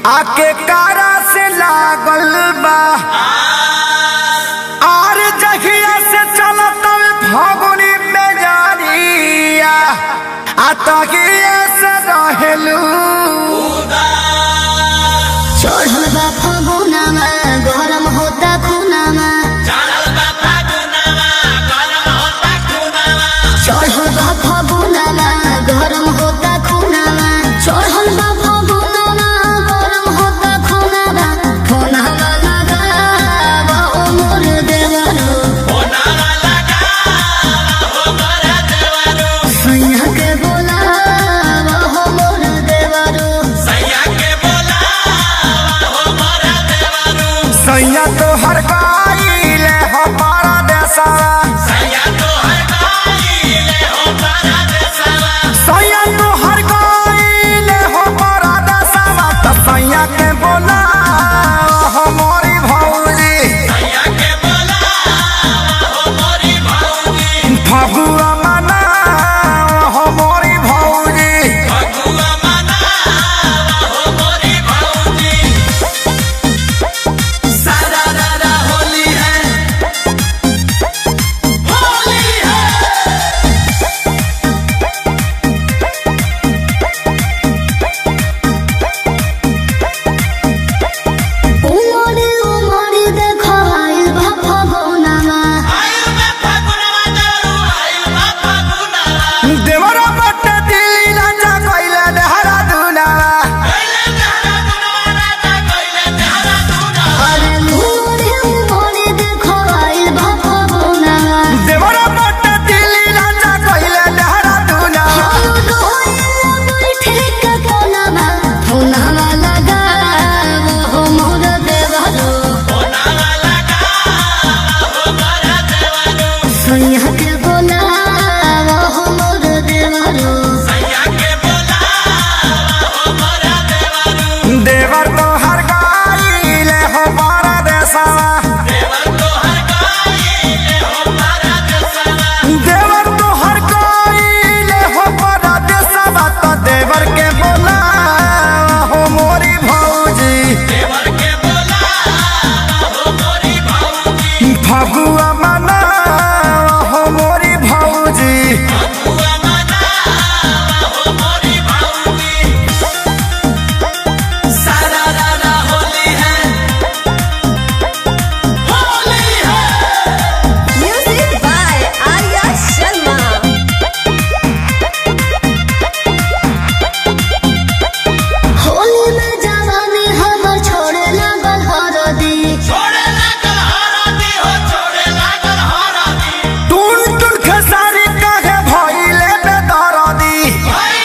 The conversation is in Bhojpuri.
आके कारा से लागल बा आर जहिया से चलत फगुनी में जानिया आ तगिया से रहेलू चढ़ल बा फगुनामा गरम होता खुनामा चढ़ल बा फगुनामा गरम होता खुनामा चढ़ल बा फगुनामा गरम होता खुनामा खुनामा लगावा ओ मोर देवरो सैया के बोलावा हो मोर देवरो सैया तो हर गाइले हमारा देसावा सैया तो हर गाइले हमारा देसावा तो सैया के बोला हमारी भौजी फगुआ मना हमारी भौजी उमरे उमरे देखो आइल बा फगुनामा देवरा बट दिल राजा कइले देहरा दुनावा अरे उमरे उमरे देखो आइल बा फगुनामा देवरा बट दिल राजा कइले देहरा दुनावा चलो डोइला बैठे के कोनामा फुनामा लगावो हो मोर देवरो सैया के बोलावो हो मोर देवरो देवर तो हर गाइले हमारा देसावा देवर तो हर गाइले हमारा देसावा तो देवर के बोला हो मोरी भौजी फगुआ मना हो मोरी भौजी Music by Arya Sharma. Holi में जवानी हमर छोड़े लागल हरदी टून टून खेसारी काहे भइले बेदरदी